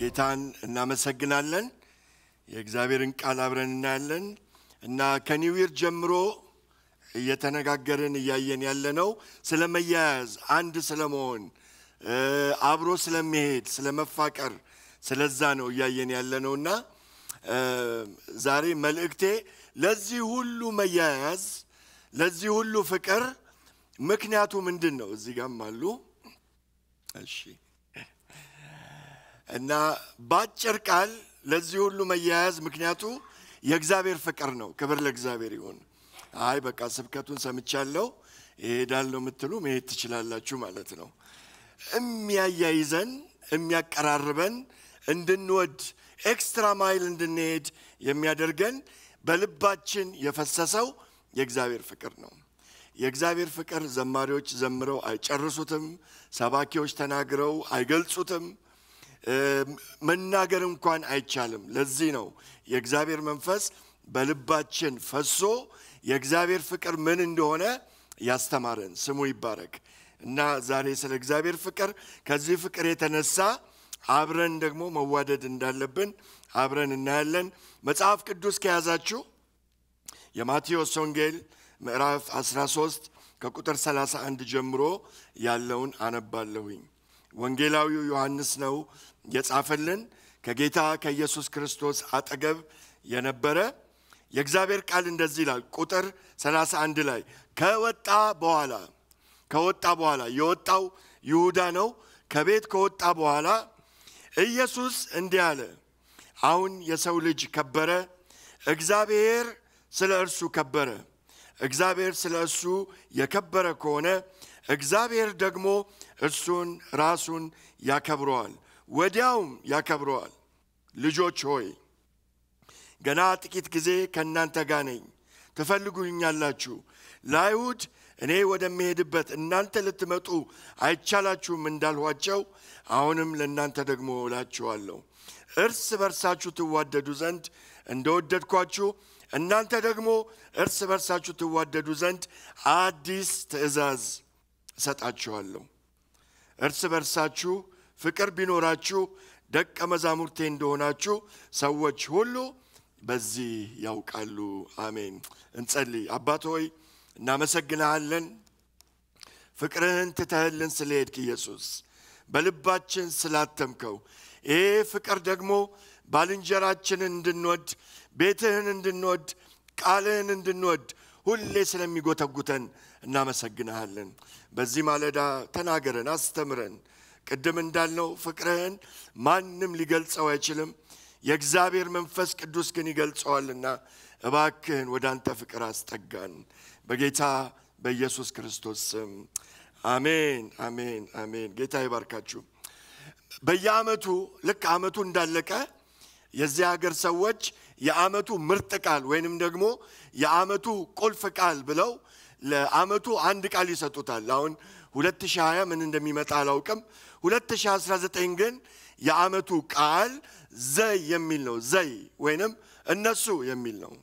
ጌታን እናመሰግናለን። የእግዚአብሔርን ቃል አብረን እናያለን እና ከኒውይር ጀምሮ እየተነጋገርን እያየን ያለነው ስለ መያያዝ፣ አንድ ስለመሆን፣ አብሮ ስለመሄድ፣ ስለ መፋቀር፣ ስለዛ ነው እያየን ያለነው እና ዛሬ መልእክቴ ለዚህ ሁሉ መያያዝ፣ ለዚህ ሁሉ ፍቅር ምክንያቱ ምንድን ነው? እዚህ ጋም አሉ። እሺ እና በአጭር ቃል ለዚህ ሁሉ መያያዝ ምክንያቱ የእግዚአብሔር ፍቅር ነው። ክብር ለእግዚአብሔር ይሁን። አይ በቃ ስብከቱን ሰምቻለሁ እሄዳለሁ የምትሉ መሄድ ትችላላችሁ ማለት ነው። የሚያያይዘን የሚያቀራርበን እንድንወድ ኤክስትራ ማይል እንድንሄድ የሚያደርገን በልባችን የፈሰሰው የእግዚአብሔር ፍቅር ነው። የእግዚአብሔር ፍቅር ዘማሪዎች ዘምረው አይጨርሱትም። ሰባኪዎች ተናግረው አይገልጹትም። መናገር እንኳን አይቻልም። ለዚህ ነው የእግዚአብሔር መንፈስ በልባችን ፈሶ የእግዚአብሔር ፍቅር ምን እንደሆነ ያስተማረን። ስሙ ይባረክ እና ዛሬ ስለ እግዚአብሔር ፍቅር ከዚህ ፍቅር የተነሳ አብረን ደግሞ መዋደድ እንዳለብን አብረን እናያለን። መጽሐፍ ቅዱስ ከያዛችሁ የማቴዎስ ወንጌል ምዕራፍ 13 ከቁጥር 31 ጀምሮ ያለውን አነባለሁኝ። ወንጌላዊው ዮሐንስ ነው የጻፈልን ከጌታ ከኢየሱስ ክርስቶስ አጠገብ የነበረ የእግዚአብሔር ቃል እንደዚህ ይላል። ቁጥር 31 ላይ ከወጣ በኋላ ከወጣ በኋላ የወጣው ይሁዳ ነው። ከቤት ከወጣ በኋላ ኢየሱስ እንዲህ አለ፣ አሁን የሰው ልጅ ከበረ፣ እግዚአብሔር ስለ እርሱ ከበረ። እግዚአብሔር ስለ እርሱ የከበረ ከሆነ እግዚአብሔር ደግሞ እርሱን ራሱን ያከብረዋል፣ ወዲያውም ያከብረዋል። ልጆች ሆይ ገና ጥቂት ጊዜ ከእናንተ ጋር ነኝ፣ ትፈልጉኛላችሁ። ለአይሁድ እኔ ወደሚሄድበት እናንተ ልትመጡ አይቻላችሁም እንዳልኋቸው አሁንም ለእናንተ ደግሞ እላችኋለሁ፣ እርስ በርሳችሁ ትዋደዱ ዘንድ እንደወደድኳችሁ እናንተ ደግሞ እርስ በርሳችሁ ትዋደዱ ዘንድ አዲስ ትእዛዝ እሰጣችኋለሁ። እርስ በርሳችሁ ፍቅር ቢኖራችሁ ደቀ መዛሙርቴ እንደሆናችሁ ሰዎች ሁሉ በዚህ ያውቃሉ። አሜን። እንጸልይ። አባት ሆይ እናመሰግንሃለን፣ ፍቅርህን ትተህልን ስለሄድክ ኢየሱስ በልባችን ስላተምከው ይሄ ፍቅር ደግሞ ባልንጀራችንን እንድንወድ ቤትህን እንድንወድ ቃልህን እንድንወድ ሁሌ ስለሚጎተጉተን እናመሰግንሃለን። በዚህ ማለዳ ተናገረን፣ አስተምረን። ቅድም እንዳልነው ፍቅርህን ማንም ሊገልጸው አይችልም፣ የእግዚአብሔር መንፈስ ቅዱስ ግን ይገልጸዋልና እባክህን ወደ አንተ ፍቅር አስጠጋን። በጌታ በኢየሱስ ክርስቶስ ስም አሜን፣ አሜን፣ አሜን። ጌታ ይባርካችሁ። በየዓመቱ ልክ ዓመቱ እንዳለቀ የዚህ ሀገር ሰዎች የዓመቱ ምርጥ ቃል ወይንም ደግሞ የዓመቱ ቁልፍ ቃል ብለው ለዓመቱ አንድ ቃል ይሰጡታል። አሁን 2020 ምን እንደሚመጣ አላውቅም። 2019 ግን የዓመቱ ቃል ዘይ የሚል ነው። ዘይ ወይንም እነሱ የሚል ነው።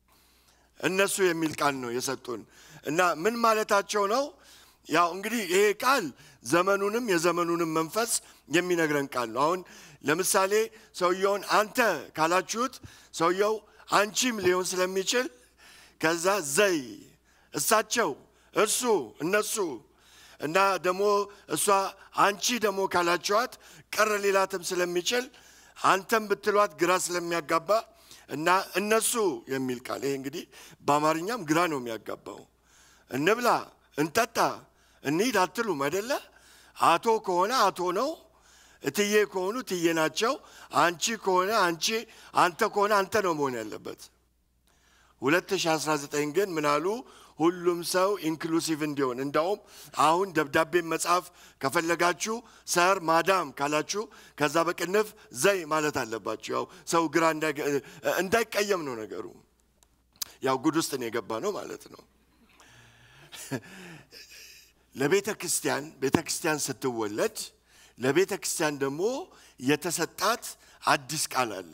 እነሱ የሚል ቃል ነው የሰጡን እና ምን ማለታቸው ነው? ያው እንግዲህ ይሄ ቃል ዘመኑንም የዘመኑንም መንፈስ የሚነግረን ቃል ነው። አሁን ለምሳሌ ሰውየውን አንተ ካላችሁት ሰውየው አንቺም ሊሆን ስለሚችል ከዛ ዘይ እሳቸው፣ እርሱ፣ እነሱ እና ደግሞ እሷ አንቺ ደግሞ ካላችኋት ቅር ሊላትም ስለሚችል አንተም ብትሏት ግራ ስለሚያጋባ እና እነሱ የሚል ቃል ይሄ እንግዲህ በአማርኛም ግራ ነው የሚያጋባው። እንብላ፣ እንጠጣ፣ እንሂድ አትሉም አይደለ? አቶ ከሆነ አቶ ነው። እትዬ ከሆኑ እትዬ ናቸው። አንቺ ከሆነ አንቺ፣ አንተ ከሆነ አንተ ነው መሆን ያለበት። 2019 ግን ምናሉ ሁሉም ሰው ኢንክሉሲቭ እንዲሆን እንዳውም አሁን ደብዳቤ መጻፍ ከፈለጋችሁ ሰር ማዳም ካላችሁ ከዛ በቅንፍ ዘይ ማለት አለባችሁ። ያው ሰው ግራ እንዳይቀየም ነው ነገሩ። ያው ጉድ ውስጥ ነው የገባ ነው ማለት ነው። ለቤተ ክርስቲያን ቤተ ክርስቲያን ስትወለድ ለቤተ ክርስቲያን ደግሞ የተሰጣት አዲስ ቃል አለ።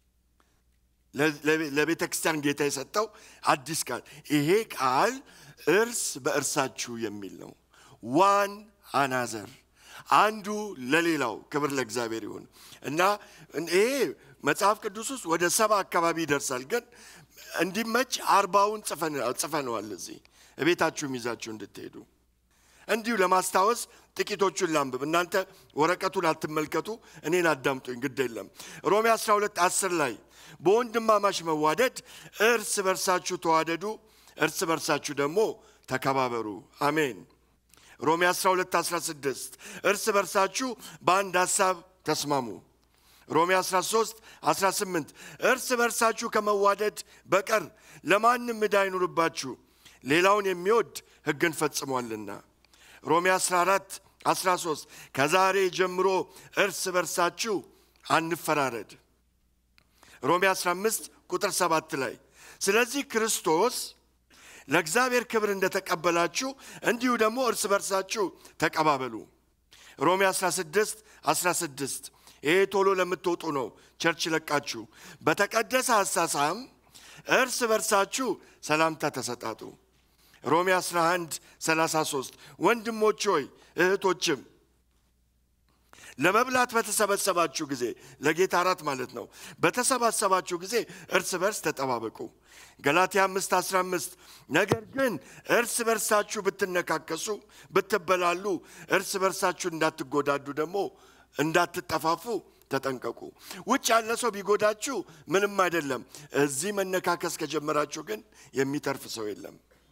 ለቤተ ክርስቲያን ጌታ የሰጠው አዲስ ቃል ይሄ ቃል እርስ በእርሳችሁ የሚል ነው። ዋን አናዘር አንዱ ለሌላው ክብር ለእግዚአብሔር ይሁን እና ይሄ መጽሐፍ ቅዱስ ውስጥ ወደ ሰባ አካባቢ ይደርሳል። ግን እንዲመች አርባውን ጽፈነዋል እዚህ እቤታችሁም ይዛችሁ እንድትሄዱ እንዲሁ ለማስታወስ ጥቂቶቹን ላንብብ። እናንተ ወረቀቱን አትመልከቱ፣ እኔን አዳምጡኝ፣ ግድ የለም። ሮሜ 12 10 ላይ በወንድማማች መዋደድ እርስ በርሳችሁ ተዋደዱ፣ እርስ በርሳችሁ ደግሞ ተከባበሩ። አሜን። ሮሜ 12 16 እርስ በርሳችሁ በአንድ ሐሳብ ተስማሙ። ሮሜ 13 18 እርስ በርሳችሁ ከመዋደድ በቀር ለማንም ዕዳ አይኑርባችሁ፣ ሌላውን የሚወድ ሕግን ፈጽሟልና። ሮሜ 14 13 ከዛሬ ጀምሮ እርስ በርሳችሁ አንፈራረድ። ሮሜ 15 ቁጥር 7 ላይ ስለዚህ ክርስቶስ ለእግዚአብሔር ክብር እንደተቀበላችሁ እንዲሁ ደግሞ እርስ በርሳችሁ ተቀባበሉ። ሮሜ 16 16 ይሄ ቶሎ ለምትወጡ ነው፣ ቸርች ለቃችሁ በተቀደሰ አሳሳም እርስ በርሳችሁ ሰላምታ ተሰጣጡ። ሮሜ 11 33 ወንድሞች ሆይ እህቶችም ለመብላት በተሰበሰባችሁ ጊዜ ለጌታ እራት ማለት ነው። በተሰባሰባችሁ ጊዜ እርስ በርስ ተጠባበቁ። ገላትያ 5 15 ነገር ግን እርስ በርሳችሁ ብትነካከሱ ብትበላሉ፣ እርስ በርሳችሁ እንዳትጎዳዱ ደግሞ እንዳትጠፋፉ ተጠንቀቁ። ውጭ ያለ ሰው ቢጎዳችሁ ምንም አይደለም። እዚህ መነካከስ ከጀመራችሁ ግን የሚተርፍ ሰው የለም።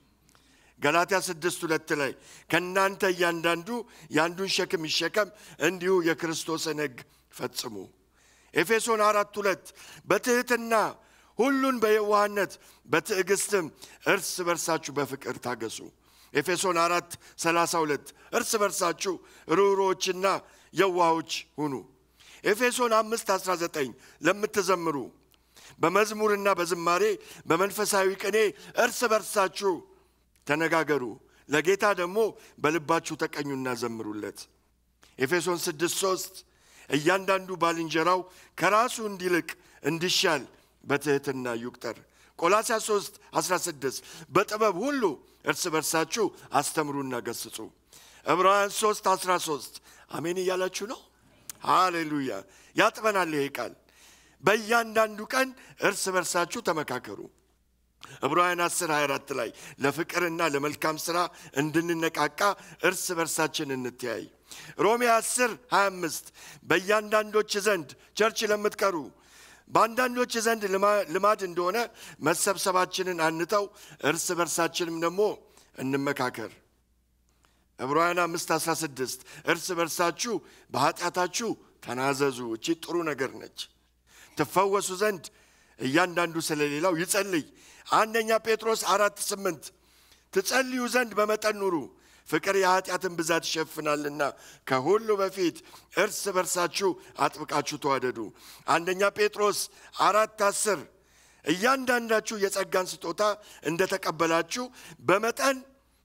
ገላትያ ስድስት ሁለት ላይ ከእናንተ እያንዳንዱ የአንዱን ሸክም ይሸከም፣ እንዲሁ የክርስቶስን ሕግ ፈጽሙ። ኤፌሶን አራት ሁለት በትሕትና ሁሉን በየዋህነት በትዕግስትም እርስ በርሳችሁ በፍቅር ታገሱ። ኤፌሶን አራት ሰላሳ ሁለት እርስ በርሳችሁ ርኅሩኆችና የዋሆች ሁኑ። ኤፌሶን አምስት አስራ ዘጠኝ ለምትዘምሩ በመዝሙርና በዝማሬ በመንፈሳዊ ቅኔ እርስ በርሳችሁ ተነጋገሩ፣ ለጌታ ደግሞ በልባችሁ ተቀኙና ዘምሩለት። ኤፌሶን 6 3 እያንዳንዱ ባልንጀራው ከራሱ እንዲልቅ እንዲሻል በትሕትና ይቁጠር። ቆላስያስ 3 16 በጥበብ ሁሉ እርስ በርሳችሁ አስተምሩና ገስጹ። ዕብራውያን 3 13 አሜን እያላችሁ ነው። ሃሌሉያ ያጥበናል ይሄ ቃል። በእያንዳንዱ ቀን እርስ በርሳችሁ ተመካከሩ። ዕብራውያን 10 24 ላይ ለፍቅርና ለመልካም ሥራ እንድንነቃቃ እርስ በርሳችን እንተያይ። ሮሜ 10 25 በእያንዳንዶች ዘንድ ቸርች ለምትቀሩ በአንዳንዶች ዘንድ ልማድ እንደሆነ መሰብሰባችንን አንተው፣ እርስ በርሳችንም ደግሞ እንመካከር። ዕብራውያን 5 16 እርስ በርሳችሁ በኃጢአታችሁ ተናዘዙ። እቺ ጥሩ ነገር ነች። ትፈወሱ ዘንድ እያንዳንዱ ስለሌላው ይጸልይ። አንደኛ ጴጥሮስ አራት ስምንት ትጸልዩ ዘንድ በመጠን ኑሩ፣ ፍቅር የኃጢአትን ብዛት ይሸፍናልና። ከሁሉ በፊት እርስ በርሳችሁ አጥብቃችሁ ተዋደዱ። አንደኛ ጴጥሮስ አራት አስር እያንዳንዳችሁ የጸጋን ስጦታ እንደተቀበላችሁ በመጠን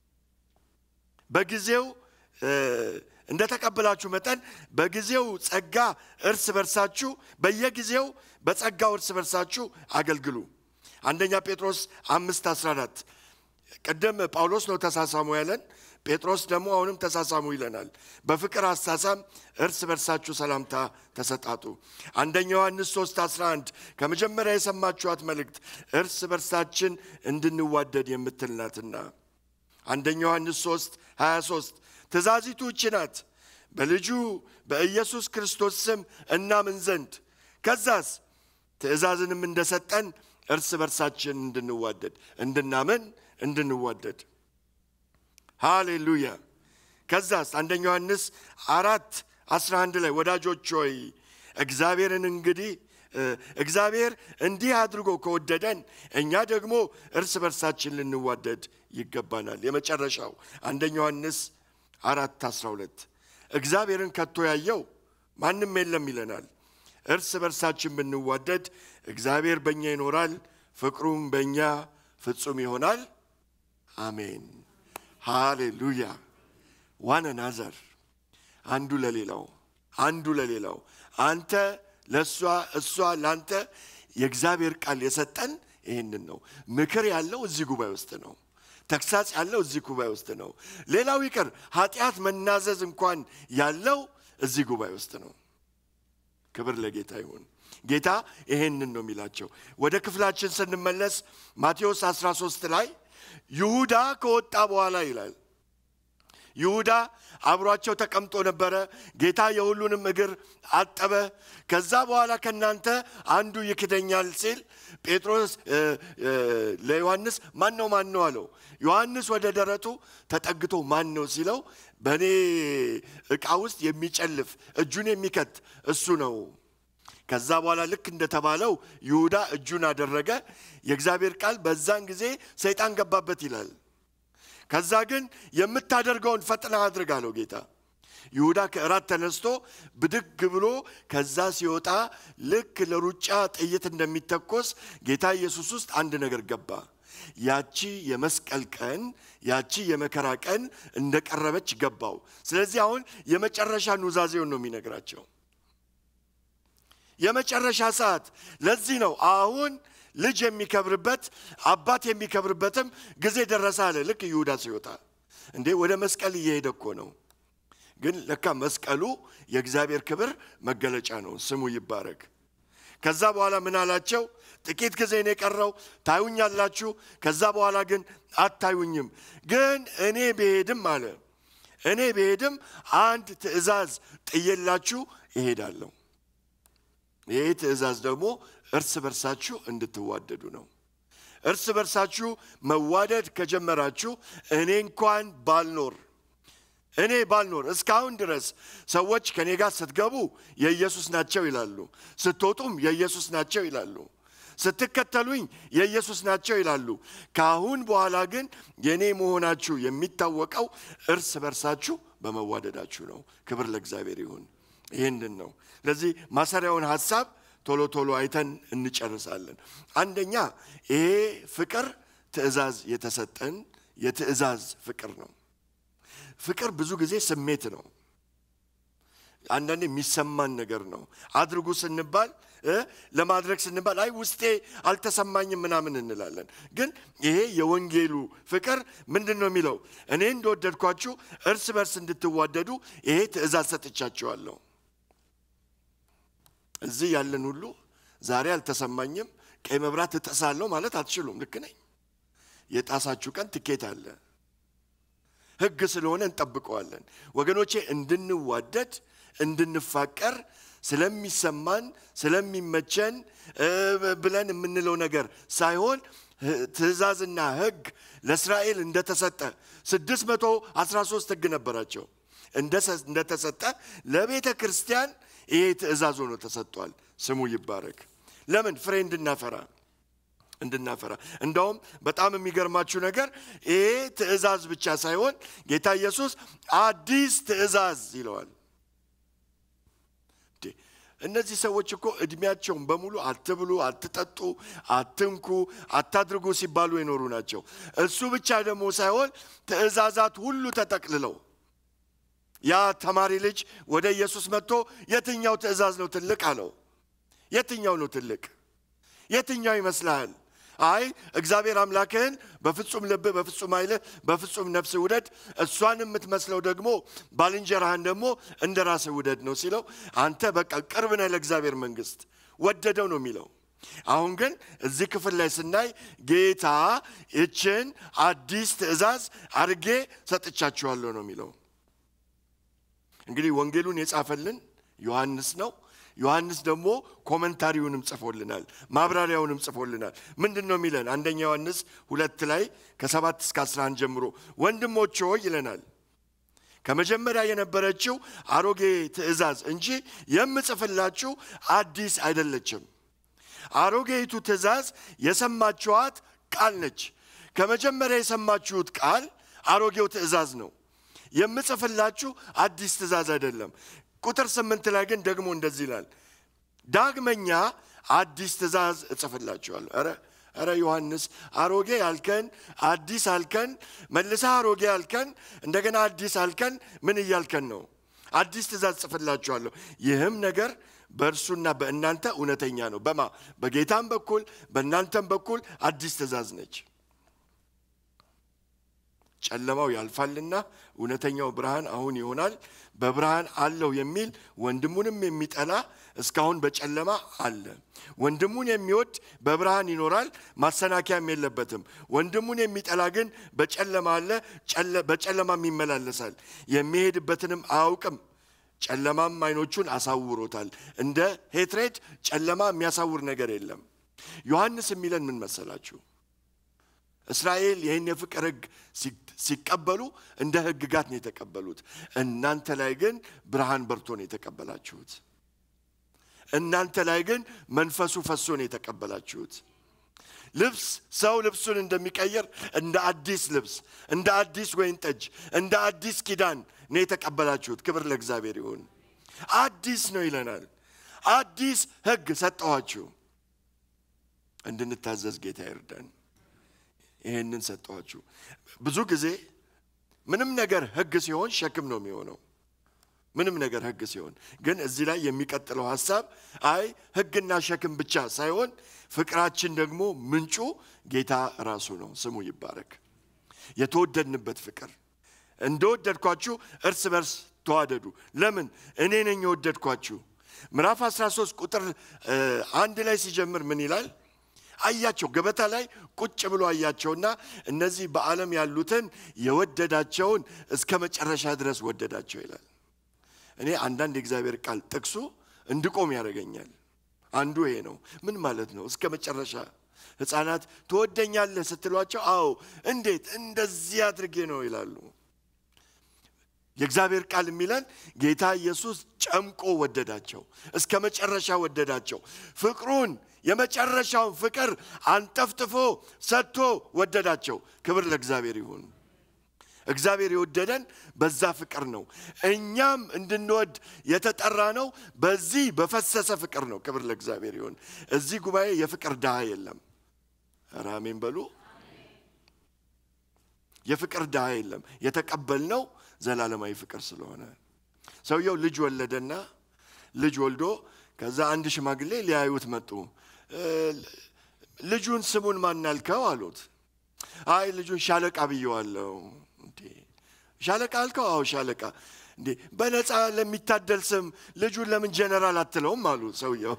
በጊዜው እንደተቀበላችሁ መጠን በጊዜው ጸጋ እርስ በርሳችሁ በየጊዜው በጸጋው እርስ በርሳችሁ አገልግሉ። አንደኛ ጴጥሮስ አምስት 14 ቅድም ጳውሎስ ነው ተሳሳሙ ያለን፣ ጴጥሮስ ደግሞ አሁንም ተሳሳሙ ይለናል። በፍቅር አሳሳም እርስ በርሳችሁ ሰላምታ ተሰጣጡ። አንደኛ ዮሐንስ 3 11 ከመጀመሪያ የሰማችኋት መልእክት እርስ በርሳችን እንድንዋደድ የምትል ናትና። አንደኛ ዮሐንስ 3 23 ትእዛዚቱ እቺ ናት፣ በልጁ በኢየሱስ ክርስቶስ ስም እናምን ዘንድ ከዛስ ትእዛዝንም እንደሰጠን እርስ በርሳችን እንድንዋደድ እንድናምን እንድንዋደድ። ሃሌሉያ። ከዛስ አንደኛ ዮሐንስ አራት 11 ላይ ወዳጆች ሆይ እግዚአብሔርን እንግዲህ እግዚአብሔር እንዲህ አድርጎ ከወደደን እኛ ደግሞ እርስ በርሳችን ልንዋደድ ይገባናል። የመጨረሻው አንደኛ ዮሐንስ አራት 12 እግዚአብሔርን ከቶ ያየው ማንም የለም ይለናል። እርስ በርሳችን ብንዋደድ እግዚአብሔር በእኛ ይኖራል፣ ፍቅሩም በእኛ ፍጹም ይሆናል። አሜን ሃሌሉያ። ዋን ናዘር አንዱ ለሌላው አንዱ ለሌላው አንተ ለእሷ እሷ ለአንተ የእግዚአብሔር ቃል የሰጠን ይህንን ነው። ምክር ያለው እዚህ ጉባኤ ውስጥ ነው። ተግሳጽ ያለው እዚህ ጉባኤ ውስጥ ነው። ሌላው ይቅር ኃጢአት መናዘዝ እንኳን ያለው እዚህ ጉባኤ ውስጥ ነው። ክብር ለጌታ ይሁን። ጌታ ይሄንን ነው የሚላቸው። ወደ ክፍላችን ስንመለስ ማቴዎስ 13 ላይ ይሁዳ ከወጣ በኋላ ይላል ይሁዳ አብሯቸው ተቀምጦ ነበረ። ጌታ የሁሉንም እግር አጠበ። ከዛ በኋላ ከእናንተ አንዱ ይክደኛል ሲል ጴጥሮስ ለዮሐንስ ማን ነው ማን ነው አለው። ዮሐንስ ወደ ደረቱ ተጠግቶ ማን ነው ሲለው በእኔ ዕቃ ውስጥ የሚጨልፍ እጁን የሚከት እሱ ነው። ከዛ በኋላ ልክ እንደተባለው ይሁዳ እጁን አደረገ። የእግዚአብሔር ቃል በዛን ጊዜ ሰይጣን ገባበት ይላል። ከዛ ግን የምታደርገውን ፈጥና አድርግ አለው ጌታ። ይሁዳ ከእራት ተነስቶ ብድግ ብሎ ከዛ ሲወጣ ልክ ለሩጫ ጥይት እንደሚተኮስ ጌታ ኢየሱስ ውስጥ አንድ ነገር ገባ። ያቺ የመስቀል ቀን ያቺ የመከራ ቀን እንደቀረበች ገባው። ስለዚህ አሁን የመጨረሻ ኑዛዜውን ነው የሚነግራቸው። የመጨረሻ ሰዓት። ለዚህ ነው አሁን ልጅ የሚከብርበት አባት የሚከብርበትም ጊዜ ደረሰ አለ። ልክ ይሁዳ ሲወጣ እንዴ ወደ መስቀል እየሄደ እኮ ነው። ግን ለካ መስቀሉ የእግዚአብሔር ክብር መገለጫ ነው። ስሙ ይባረክ። ከዛ በኋላ ምን አላቸው? ጥቂት ጊዜ ነው የቀረው፣ ታዩኛላችሁ። ከዛ በኋላ ግን አታዩኝም። ግን እኔ ብሄድም አለ እኔ ብሄድም አንድ ትእዛዝ ጥዬላችሁ እሄዳለሁ። ይህ ትእዛዝ ደግሞ እርስ በርሳችሁ እንድትዋደዱ ነው። እርስ በርሳችሁ መዋደድ ከጀመራችሁ እኔ እንኳን ባልኖር እኔ ባልኖር እስካሁን ድረስ ሰዎች ከእኔ ጋር ስትገቡ የኢየሱስ ናቸው ይላሉ፣ ስትወጡም የኢየሱስ ናቸው ይላሉ፣ ስትከተሉኝ የኢየሱስ ናቸው ይላሉ። ከአሁን በኋላ ግን የእኔ መሆናችሁ የሚታወቀው እርስ በርሳችሁ በመዋደዳችሁ ነው። ክብር ለእግዚአብሔር ይሁን። ይህንን ነው። ስለዚህ ማሰሪያውን ሀሳብ ቶሎ ቶሎ አይተን እንጨርሳለን። አንደኛ ይሄ ፍቅር ትእዛዝ የተሰጠን የትእዛዝ ፍቅር ነው። ፍቅር ብዙ ጊዜ ስሜት ነው። አንዳንድ የሚሰማን ነገር ነው። አድርጉ ስንባል ለማድረግ ስንባል አይ ውስጤ አልተሰማኝም ምናምን እንላለን። ግን ይሄ የወንጌሉ ፍቅር ምንድን ነው የሚለው? እኔ እንደወደድኳችሁ እርስ በርስ እንድትዋደዱ ይሄ ትእዛዝ ሰጥቻችኋለሁ። እዚህ ያለን ሁሉ ዛሬ አልተሰማኝም፣ ቀይ መብራት እጥሳለሁ ማለት አትችሉም። ልክ ነኝ። የጣሳችሁ ቀን ትኬት አለ። ሕግ ስለሆነ እንጠብቀዋለን። ወገኖቼ እንድንዋደድ እንድንፋቀር ስለሚሰማን ስለሚመቸን ብለን የምንለው ነገር ሳይሆን ትእዛዝና ሕግ ለእስራኤል እንደተሰጠ 613 ሕግ ነበራቸው እንደተሰጠ ለቤተ ክርስቲያን ይሄ ትእዛዝ ሆኖ ተሰጥቷል። ስሙ ይባረክ። ለምን ፍሬ እንድናፈራ እንድናፈራ እንደውም በጣም የሚገርማችሁ ነገር ይሄ ትእዛዝ ብቻ ሳይሆን ጌታ ኢየሱስ አዲስ ትእዛዝ ይለዋል። እነዚህ ሰዎች እኮ እድሜያቸውን በሙሉ አትብሉ፣ አትጠጡ፣ አትንኩ፣ አታድርጉ ሲባሉ የኖሩ ናቸው። እሱ ብቻ ደግሞ ሳይሆን ትእዛዛት ሁሉ ተጠቅልለው ያ ተማሪ ልጅ ወደ ኢየሱስ መጥቶ የትኛው ትእዛዝ ነው ትልቅ አለው። የትኛው ነው ትልቅ? የትኛው ይመስልሃል? አይ እግዚአብሔር አምላክህን በፍጹም ልብህ፣ በፍጹም ኃይልህ፣ በፍጹም ነፍስህ ውደድ፣ እሷን የምትመስለው ደግሞ ባልንጀራህን ደግሞ እንደ ራስህ ውደድ ነው ሲለው፣ አንተ በቃ ቅርብ ነህ ለእግዚአብሔር መንግሥት ወደደው ነው የሚለው። አሁን ግን እዚህ ክፍል ላይ ስናይ ጌታ ይችን አዲስ ትእዛዝ አድርጌ ሰጥቻችኋለሁ ነው የሚለው። እንግዲህ ወንጌሉን የጻፈልን ዮሐንስ ነው። ዮሐንስ ደግሞ ኮመንታሪውንም ጽፎልናል፣ ማብራሪያውንም ጽፎልናል። ምንድን ነው የሚለን? አንደኛ ዮሐንስ ሁለት ላይ ከሰባት እስከ አስራ አንድ ጀምሮ ወንድሞች ሆይ ይለናል ከመጀመሪያ የነበረችው አሮጌ ትእዛዝ እንጂ የምጽፍላችሁ አዲስ አይደለችም። አሮጌይቱ ትእዛዝ የሰማችኋት ቃል ነች። ከመጀመሪያ የሰማችሁት ቃል አሮጌው ትእዛዝ ነው። የምጽፍላችሁ አዲስ ትእዛዝ አይደለም። ቁጥር ስምንት ላይ ግን ደግሞ እንደዚህ ይላል፣ ዳግመኛ አዲስ ትእዛዝ እጽፍላችኋለሁ። ኧረ ኧረ ዮሐንስ አሮጌ አልከን፣ አዲስ አልከን፣ መልሰህ አሮጌ አልከን፣ እንደገና አዲስ አልከን። ምን እያልከን ነው? አዲስ ትእዛዝ እጽፍላችኋለሁ። ይህም ነገር በእርሱና በእናንተ እውነተኛ ነው። በማ በጌታም በኩል በእናንተም በኩል አዲስ ትእዛዝ ነች። ጨለማው ያልፋልና እውነተኛው ብርሃን አሁን ይሆናል። በብርሃን አለው የሚል ወንድሙንም የሚጠላ እስካሁን በጨለማ አለ። ወንድሙን የሚወድ በብርሃን ይኖራል፣ ማሰናከያም የለበትም። ወንድሙን የሚጠላ ግን በጨለማ አለ፣ በጨለማም ይመላለሳል፣ የሚሄድበትንም አያውቅም። ጨለማም አይኖቹን አሳውሮታል። እንደ ሄትሬድ ጨለማ የሚያሳውር ነገር የለም። ዮሐንስ የሚለን ምን መሰላችሁ? እስራኤል ይህን የፍቅር ሕግ ሲቀበሉ እንደ ሕግጋት ነው የተቀበሉት። እናንተ ላይ ግን ብርሃን በርቶ ነው የተቀበላችሁት። እናንተ ላይ ግን መንፈሱ ፈሶ ነው የተቀበላችሁት። ልብስ ሰው ልብሱን እንደሚቀይር እንደ አዲስ ልብስ፣ እንደ አዲስ ወይን ጠጅ፣ እንደ አዲስ ኪዳን ነው የተቀበላችሁት። ክብር ለእግዚአብሔር ይሁን። አዲስ ነው ይለናል። አዲስ ሕግ ሰጠኋችሁ እንድንታዘዝ ጌታ ይርዳን። ይሄንን ሰጠኋችሁ። ብዙ ጊዜ ምንም ነገር ሕግ ሲሆን ሸክም ነው የሚሆነው። ምንም ነገር ሕግ ሲሆን ግን እዚህ ላይ የሚቀጥለው ሀሳብ አይ ሕግና ሸክም ብቻ ሳይሆን ፍቅራችን ደግሞ ምንጩ ጌታ ራሱ ነው። ስሙ ይባረክ። የተወደድንበት ፍቅር እንደወደድኳችሁ እርስ በርስ ተዋደዱ። ለምን እኔ ነኝ የወደድኳችሁ። ምዕራፍ 13 ቁጥር አንድ ላይ ሲጀምር ምን ይላል? አያቸው ገበታ ላይ ቁጭ ብሎ አያቸውና እነዚህ በዓለም ያሉትን የወደዳቸውን እስከ መጨረሻ ድረስ ወደዳቸው ይላል። እኔ አንዳንድ የእግዚአብሔር ቃል ጥቅሱ እንድቆም ያደርገኛል። አንዱ ይሄ ነው። ምን ማለት ነው? እስከ መጨረሻ ሕፃናት ትወደኛለህ ስትሏቸው፣ አዎ እንዴት እንደዚህ አድርጌ ነው ይላሉ። የእግዚአብሔር ቃል የሚለን ጌታ ኢየሱስ ጨምቆ ወደዳቸው፣ እስከ መጨረሻ ወደዳቸው። ፍቅሩን የመጨረሻውን ፍቅር አንጠፍጥፎ ሰጥቶ ወደዳቸው። ክብር ለእግዚአብሔር ይሁን። እግዚአብሔር የወደደን በዛ ፍቅር ነው። እኛም እንድንወድ የተጠራ ነው በዚህ በፈሰሰ ፍቅር ነው። ክብር ለእግዚአብሔር ይሁን። እዚህ ጉባኤ የፍቅር ድሃ የለም። ኧረ አሜን በሉ። የፍቅር ድሃ የለም። የተቀበልነው ዘላለማዊ ፍቅር ስለሆነ ሰውየው ልጅ ወለደና ልጅ ወልዶ ከዛ አንድ ሽማግሌ ሊያዩት መጡ። ልጁን ስሙን ማናልከው አሉት። አይ ልጁን ሻለቃ ብየዋለሁ። እንዴ ሻለቃ አልከው? አዎ ሻለቃ። እንዴ በነፃ ለሚታደል ስም ልጁን ለምን ጀነራል አትለውም? አሉ ሰውየው።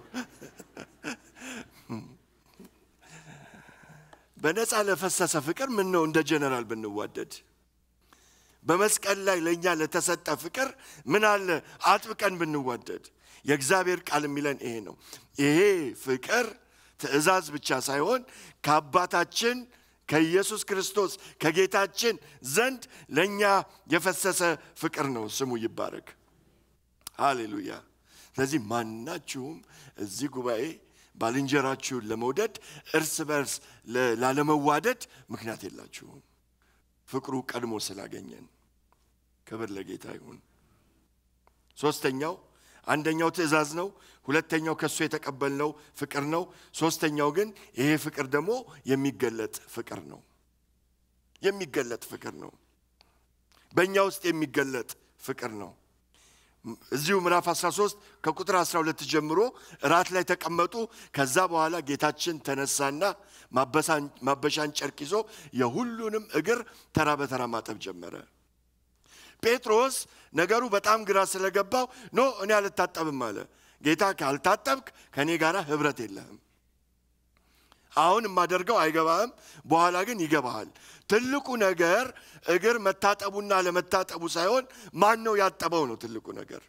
በነፃ ለፈሰሰ ፍቅር ምን ነው እንደ ጀነራል ብንዋደድ በመስቀል ላይ ለእኛ ለተሰጠ ፍቅር ምን አለ አጥብቀን ብንዋደድ። የእግዚአብሔር ቃል የሚለን ይሄ ነው። ይሄ ፍቅር ትእዛዝ ብቻ ሳይሆን ከአባታችን ከኢየሱስ ክርስቶስ ከጌታችን ዘንድ ለእኛ የፈሰሰ ፍቅር ነው። ስሙ ይባረክ። ሃሌሉያ። ስለዚህ ማናችሁም እዚህ ጉባኤ ባልንጀራችሁን ለመውደድ እርስ በርስ ላለመዋደድ ምክንያት የላችሁም። ፍቅሩ ቀድሞ ስላገኘን ክብር ለጌታ ይሁን። ሶስተኛው አንደኛው ትእዛዝ ነው። ሁለተኛው ከእሱ የተቀበልነው ፍቅር ነው። ሶስተኛው ግን ይሄ ፍቅር ደግሞ የሚገለጥ ፍቅር ነው። የሚገለጥ ፍቅር ነው። በእኛ ውስጥ የሚገለጥ ፍቅር ነው። እዚሁ ምዕራፍ 13 ከቁጥር 12 ጀምሮ እራት ላይ ተቀመጡ። ከዛ በኋላ ጌታችን ተነሳና ማበሻን ጨርቅ ይዞ የሁሉንም እግር ተራ በተራ ማጠብ ጀመረ። ጴጥሮስ ነገሩ በጣም ግራ ስለገባው ኖ እኔ አልታጠብም አለ። ጌታ ካልታጠብክ ከእኔ ጋር ህብረት የለህም። አሁን የማደርገው አይገባህም፣ በኋላ ግን ይገባሃል። ትልቁ ነገር እግር መታጠቡና ለመታጠቡ ሳይሆን ማን ነው ያጠበው ነው ትልቁ ነገር።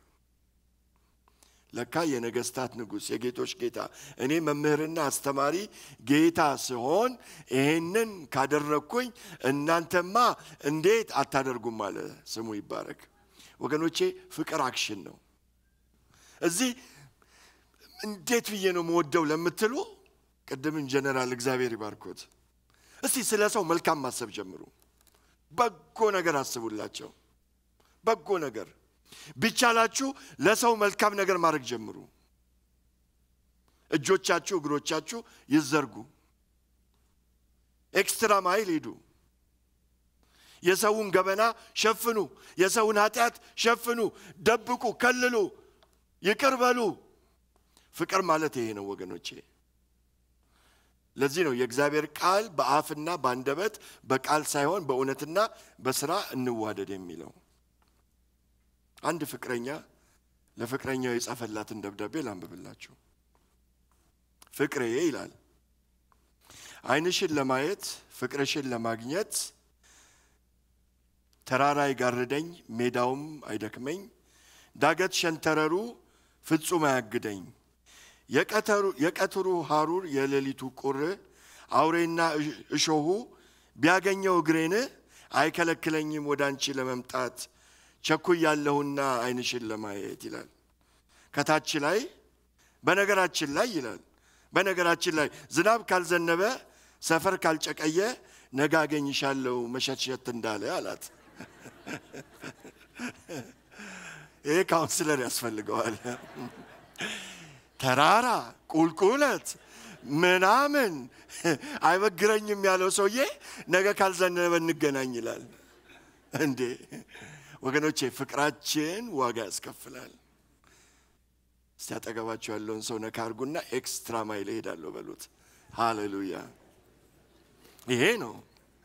ለካ የነገስታት ንጉሥ የጌቶች ጌታ እኔ መምህርና አስተማሪ ጌታ ስሆን ይሄንን ካደረግኩኝ እናንተማ እንዴት አታደርጉም አለ። ስሙ ይባረክ ወገኖቼ። ፍቅር አክሽን ነው። እዚህ እንዴት ብዬ ነው መወደው ለምትሉ ቅድምን ጀነራል እግዚአብሔር ይባርኮት። እስቲ ስለ ሰው መልካም ማሰብ ጀምሩ። በጎ ነገር አስቡላቸው። በጎ ነገር ቢቻላችሁ ለሰው መልካም ነገር ማድረግ ጀምሩ። እጆቻችሁ እግሮቻችሁ ይዘርጉ። ኤክስትራ ማይል ሂዱ። የሰውን ገበና ሸፍኑ። የሰውን ኃጢአት ሸፍኑ፣ ደብቁ፣ ከልሉ፣ ይቅር በሉ። ፍቅር ማለት ይሄ ነው ወገኖቼ። ለዚህ ነው የእግዚአብሔር ቃል በአፍና በአንደበት በቃል ሳይሆን በእውነትና በስራ እንዋደድ የሚለው። አንድ ፍቅረኛ ለፍቅረኛው የጻፈላትን ደብዳቤ ላንብብላችሁ። ፍቅሬ ይላል፣ ዓይንሽን ለማየት ፍቅርሽን ለማግኘት ተራራ አይጋርደኝ፣ ሜዳውም አይደክመኝ፣ ዳገት ሸንተረሩ ፍጹም አያግደኝ። የቀትሩ ሐሩር የሌሊቱ ቁር አውሬና እሾሁ ቢያገኘው እግሬን አይከለክለኝም ወደ አንቺ ለመምጣት ቸኩያለሁና ዓይንሽን ለማየት ይላል። ከታች ላይ በነገራችን ላይ ይላል በነገራችን ላይ ዝናብ ካልዘነበ ሰፈር ካልጨቀየ ነገ አገኝሻለሁ መሸትሸት እንዳለ አላት። ይሄ ካውንስለር ያስፈልገዋል። ተራራ ቁልቁለት ምናምን አይበግረኝም ያለው ሰውዬ ነገ ካልዘነበ እንገናኝ ይላል። እንዴ ወገኖቼ፣ ፍቅራችን ዋጋ ያስከፍላል። እስቲ አጠገባቸው ያለውን ሰው ነካ አድርጉና ኤክስትራ ማይል እሄዳለሁ በሉት። ሃሌሉያ! ይሄ ነው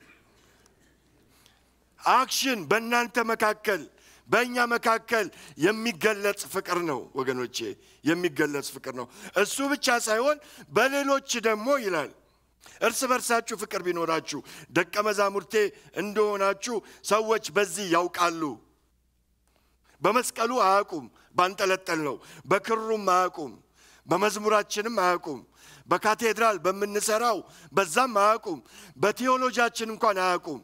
አክሽን በእናንተ መካከል በእኛ መካከል የሚገለጽ ፍቅር ነው ወገኖቼ፣ የሚገለጽ ፍቅር ነው። እሱ ብቻ ሳይሆን በሌሎች ደግሞ ይላል እርስ በርሳችሁ ፍቅር ቢኖራችሁ ደቀ መዛሙርቴ እንደሆናችሁ ሰዎች በዚህ ያውቃሉ። በመስቀሉ አያውቁም፣ ባንጠለጠል ነው። በክሩም አያውቁም፣ በመዝሙራችንም አያውቁም። በካቴድራል በምንሰራው በዛም አያውቁም። በቴዎሎጂያችን እንኳን አያውቁም።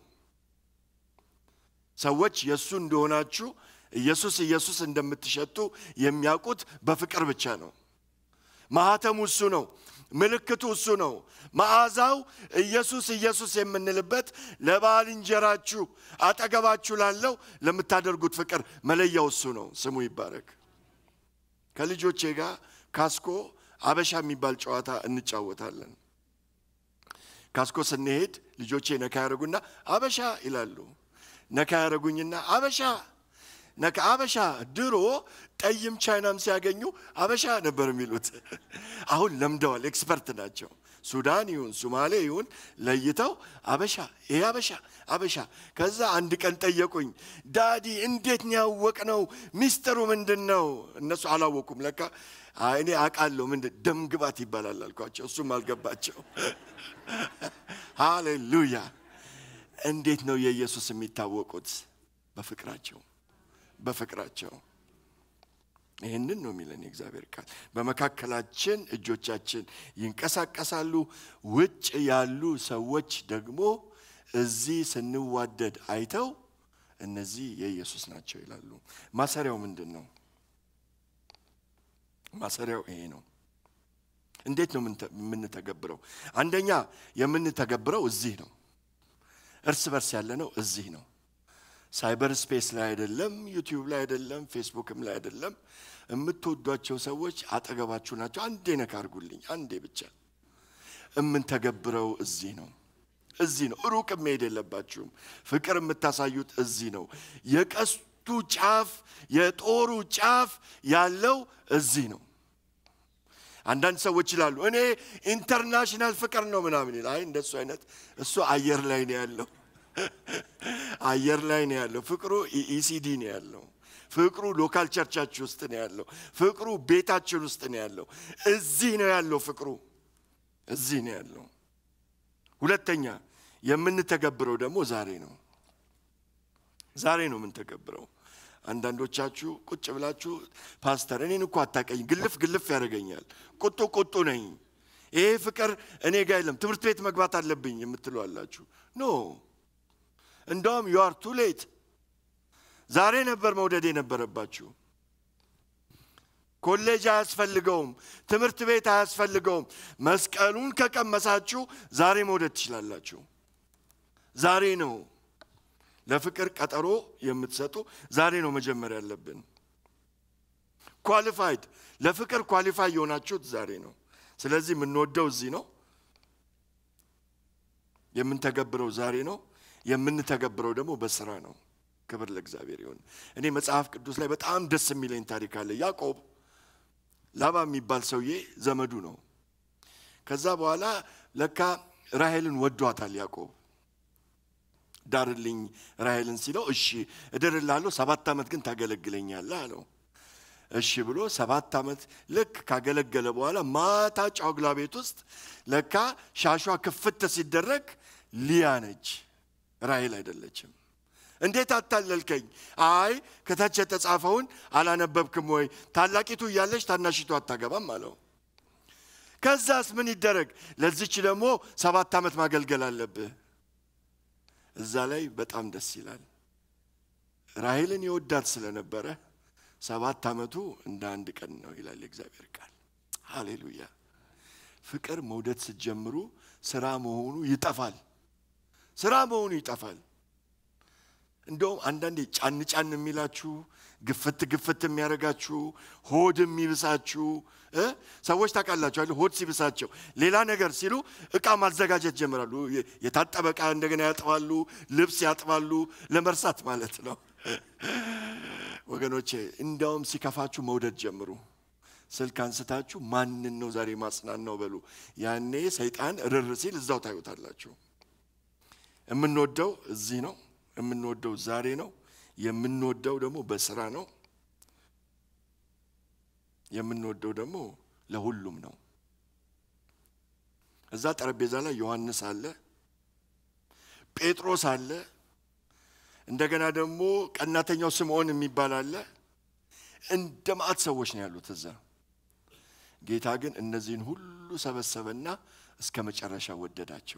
ሰዎች የእሱ እንደሆናችሁ ኢየሱስ ኢየሱስ እንደምትሸጡ የሚያውቁት በፍቅር ብቻ ነው። ማህተሙ እሱ ነው። ምልክቱ እሱ ነው። መዓዛው ኢየሱስ ኢየሱስ የምንልበት ለባልንጀራችሁ አጠገባችሁ ላለው ለምታደርጉት ፍቅር መለያው እሱ ነው። ስሙ ይባረክ። ከልጆቼ ጋር ካስኮ አበሻ የሚባል ጨዋታ እንጫወታለን። ካስኮ ስንሄድ ልጆቼ ነካ ያደርጉና አበሻ ይላሉ። ነካ ያደረጉኝና አበሻ ነካ አበሻ። ድሮ ጠይም ቻይናም ሲያገኙ አበሻ ነበር የሚሉት። አሁን ለምደዋል፣ ኤክስፐርት ናቸው። ሱዳን ይሁን ሱማሌ ይሁን ለይተው አበሻ፣ ይሄ አበሻ አበሻ። ከዛ አንድ ቀን ጠየቁኝ፣ ዳዲ እንዴት ነው ያወቅነው? ሚስጥሩ ምንድን ነው? እነሱ አላወቁም። ለካ እኔ አውቃለሁ፣ ምንድን ደም ግባት ይባላል አልኳቸው። እሱም አልገባቸው። ሃሌሉያ እንዴት ነው የኢየሱስ የሚታወቁት? በፍቅራቸው በፍቅራቸው። ይህንን ነው የሚለን የእግዚአብሔር ቃል። በመካከላችን እጆቻችን ይንቀሳቀሳሉ፣ ውጭ ያሉ ሰዎች ደግሞ እዚህ ስንዋደድ አይተው እነዚህ የኢየሱስ ናቸው ይላሉ። ማሰሪያው ምንድን ነው? ማሰሪያው ይሄ ነው። እንዴት ነው የምንተገብረው? አንደኛ የምንተገብረው እዚህ ነው። እርስ በርስ ያለ ነው እዚህ ነው። ሳይበር ስፔስ ላይ አይደለም፣ ዩቲዩብ ላይ አይደለም፣ ፌስቡክም ላይ አይደለም። የምትወዷቸው ሰዎች አጠገባችሁ ናቸው። አንዴ ነካ አድርጉልኝ፣ አንዴ ብቻ። የምንተገብረው እዚህ ነው፣ እዚህ ነው። ሩቅ መሄድ የለባችሁም። ፍቅር የምታሳዩት እዚህ ነው። የቀስቱ ጫፍ የጦሩ ጫፍ ያለው እዚህ ነው። አንዳንድ ሰዎች ይላሉ እኔ ኢንተርናሽናል ፍቅር ነው ምናምን ይላል። አይ እንደሱ አይነት እሱ አየር ላይ ነው ያለው፣ አየር ላይ ነው ያለው። ፍቅሩ ኢሲዲ ነው ያለው። ፍቅሩ ሎካል ቸርቻችን ውስጥ ነው ያለው። ፍቅሩ ቤታችን ውስጥ ነው ያለው። እዚህ ነው ያለው ፍቅሩ፣ እዚህ ነው ያለው። ሁለተኛ የምንተገብረው ደግሞ ዛሬ ነው። ዛሬ ነው የምንተገብረው። አንዳንዶቻችሁ ቁጭ ብላችሁ ፓስተር እኔን እኮ አታቀኝ፣ ግልፍ ግልፍ ያደርገኛል፣ ቁጡ ቁጡ ነኝ፣ ይሄ ፍቅር እኔ ጋ የለም፣ ትምህርት ቤት መግባት አለብኝ የምትሉ አላችሁ። ኖ እንደውም ዩ አር ቱ ሌት። ዛሬ ነበር መውደድ የነበረባችሁ። ኮሌጅ አያስፈልገውም፣ ትምህርት ቤት አያስፈልገውም። መስቀሉን ከቀመሳችሁ ዛሬ መውደድ ትችላላችሁ። ዛሬ ነው ለፍቅር ቀጠሮ የምትሰጡ ዛሬ ነው መጀመር ያለብን። ኳሊፋይድ ለፍቅር ኳሊፋይ የሆናችሁት ዛሬ ነው። ስለዚህ የምንወደው እዚህ ነው፣ የምንተገብረው ዛሬ ነው፣ የምንተገብረው ደግሞ በስራ ነው። ክብር ለእግዚአብሔር ይሁን። እኔ መጽሐፍ ቅዱስ ላይ በጣም ደስ የሚለኝ ታሪክ አለ። ያዕቆብ ላባ የሚባል ሰውዬ ዘመዱ ነው። ከዛ በኋላ ለካ ራሔልን ወዷታል ያዕቆብ። ዳርልኝ ራሔልን ሲለው እሺ እድርላለሁ፣ ሰባት ዓመት ግን ታገለግለኛለህ አለው። እሺ ብሎ ሰባት ዓመት ልክ ካገለገለ በኋላ ማታ ጫጉላ ቤት ውስጥ ለካ ሻሿ ክፍት ሲደረግ ሊያ ነች፣ ራሔል አይደለችም። እንዴት አታለልከኝ? አይ ከታች የተጻፈውን አላነበብክም ወይ? ታላቂቱ እያለች ታናሽቱ አታገባም አለው። ከዛስ ምን ይደረግ? ለዚች ደግሞ ሰባት ዓመት ማገልገል አለብህ። እዛ ላይ በጣም ደስ ይላል። ራሔልን የወዳት ስለነበረ ሰባት ዓመቱ እንደ አንድ ቀን ነው ይላል የእግዚአብሔር ቃል። ሃሌሉያ! ፍቅር መውደድ ስትጀምሩ ስራ መሆኑ ይጠፋል። ስራ መሆኑ ይጠፋል። እንደውም አንዳንዴ ጫን ጫን የሚላችሁ ግፍት ግፍት የሚያደርጋችሁ ሆድ የሚብሳችሁ ሰዎች ታውቃላችሁ አይደል? ሆድ ሲብሳቸው ሌላ ነገር ሲሉ እቃ ማዘጋጀት ጀምራሉ። የታጠበ እቃ እንደገና ያጥባሉ፣ ልብስ ያጥባሉ፣ ለመርሳት ማለት ነው። ወገኖቼ እንዳውም ሲከፋችሁ መውደድ ጀምሩ። ስልክ አንስታችሁ ማንን ነው ዛሬ ማጽናን ነው በሉ። ያኔ ሰይጣን ርር ሲል እዛው ታዩታላችሁ። የምንወደው እዚህ ነው። የምንወደው ዛሬ ነው። የምንወደው ደግሞ በስራ ነው። የምንወደው ደግሞ ለሁሉም ነው። እዛ ጠረጴዛ ላይ ዮሐንስ አለ፣ ጴጥሮስ አለ፣ እንደገና ደግሞ ቀናተኛው ስምዖን የሚባል አለ። እንደ ማዕት ሰዎች ነው ያሉት እዛ። ጌታ ግን እነዚህን ሁሉ ሰበሰበና እስከ መጨረሻ ወደዳቸው።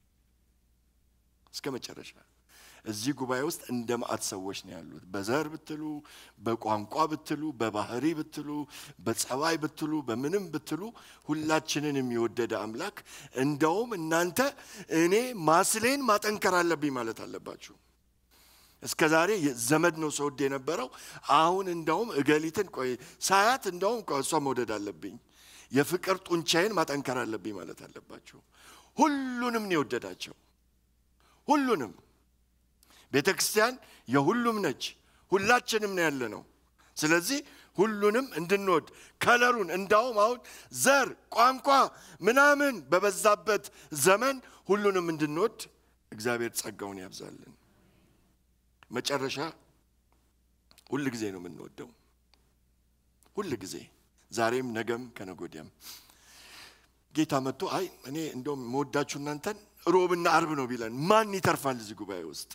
እስከ መጨረሻ እዚህ ጉባኤ ውስጥ እንደ ማዕት ሰዎች ነው ያሉት። በዘር ብትሉ፣ በቋንቋ ብትሉ፣ በባህሪ ብትሉ፣ በጸባይ ብትሉ፣ በምንም ብትሉ ሁላችንን የሚወደደ አምላክ እንደውም እናንተ እኔ ማስሌን ማጠንከር አለብኝ ማለት አለባችሁ። እስከ ዛሬ ዘመድ ነው ሰውድ የነበረው። አሁን እንደውም እገሊትን ቆይ ሳያት እንደውም እሷ መውደድ አለብኝ፣ የፍቅር ጡንቻዬን ማጠንከር አለብኝ ማለት አለባችሁ። ሁሉንም ነው የወደዳቸው። ሁሉንም ቤተ ክርስቲያን የሁሉም ነች። ሁላችንም ነው ያለ ነው። ስለዚህ ሁሉንም እንድንወድ ከለሩን እንዳውም አሁን ዘር፣ ቋንቋ ምናምን በበዛበት ዘመን ሁሉንም እንድንወድ እግዚአብሔር ጸጋውን ያብዛልን። መጨረሻ ሁል ጊዜ ነው የምንወደው። ሁል ጊዜ ዛሬም፣ ነገም፣ ከነጎዲያም ጌታ መጥቶ አይ እኔ እንደውም መወዳችሁ እናንተን ሮብና አርብ ነው ቢለን ማን ይተርፋል እዚህ ጉባኤ ውስጥ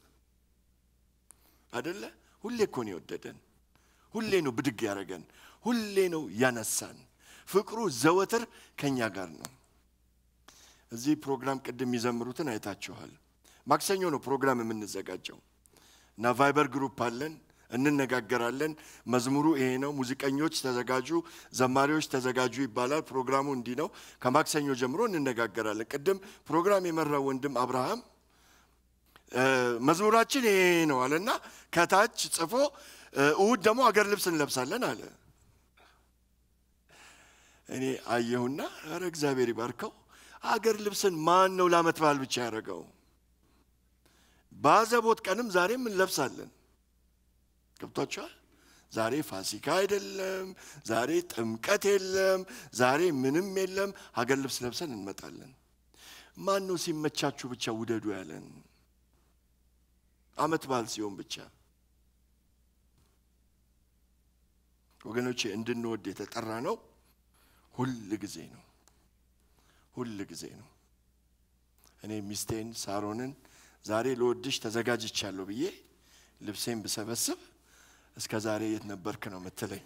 አደለ? ሁሌ እኮ ነው የወደደን። ሁሌ ነው ብድግ ያደረገን። ሁሌ ነው ያነሳን። ፍቅሩ ዘወትር ከኛ ጋር ነው። እዚህ ፕሮግራም ቅድም የሚዘምሩትን አይታችኋል። ማክሰኞ ነው ፕሮግራም የምንዘጋጀው እና ቫይበር ግሩፕ አለን፣ እንነጋገራለን። መዝሙሩ ይሄ ነው፣ ሙዚቀኞች ተዘጋጁ፣ ዘማሪዎች ተዘጋጁ ይባላል። ፕሮግራሙ እንዲህ ነው። ከማክሰኞ ጀምሮ እንነጋገራለን። ቅድም ፕሮግራም የመራው ወንድም አብርሃም መዝሙራችን ይሄ ነው አለና ከታች ጽፎ እሁድ ደግሞ አገር ልብስ እንለብሳለን አለ። እኔ አየሁና ኧረ እግዚአብሔር ይባርከው። አገር ልብስን ማን ነው ለዓመት በዓል ብቻ ያደረገው? በአዘቦት ቀንም ዛሬም እንለብሳለን። ገብቷችኋል? ዛሬ ፋሲካ አይደለም፣ ዛሬ ጥምቀት የለም፣ ዛሬ ምንም የለም። ሀገር ልብስ ለብሰን እንመጣለን። ማን ነው ሲመቻችሁ ብቻ ውደዱ ያለን? ዓመት በዓል ሲሆን ብቻ ወገኖቼ እንድንወድ የተጠራ ነው። ሁል ጊዜ ነው፣ ሁል ጊዜ ነው። እኔ ሚስቴን ሳሮንን ዛሬ ለወድሽ ተዘጋጅቻለሁ ብዬ ልብሴን ብሰበስብ እስከ ዛሬ የት ነበርክ ነው የምትለኝ።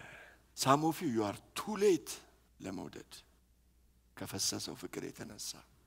ሳሞፊ ዩ አር ቱ ሌት ለመውደድ ከፈሰሰው ፍቅር የተነሳ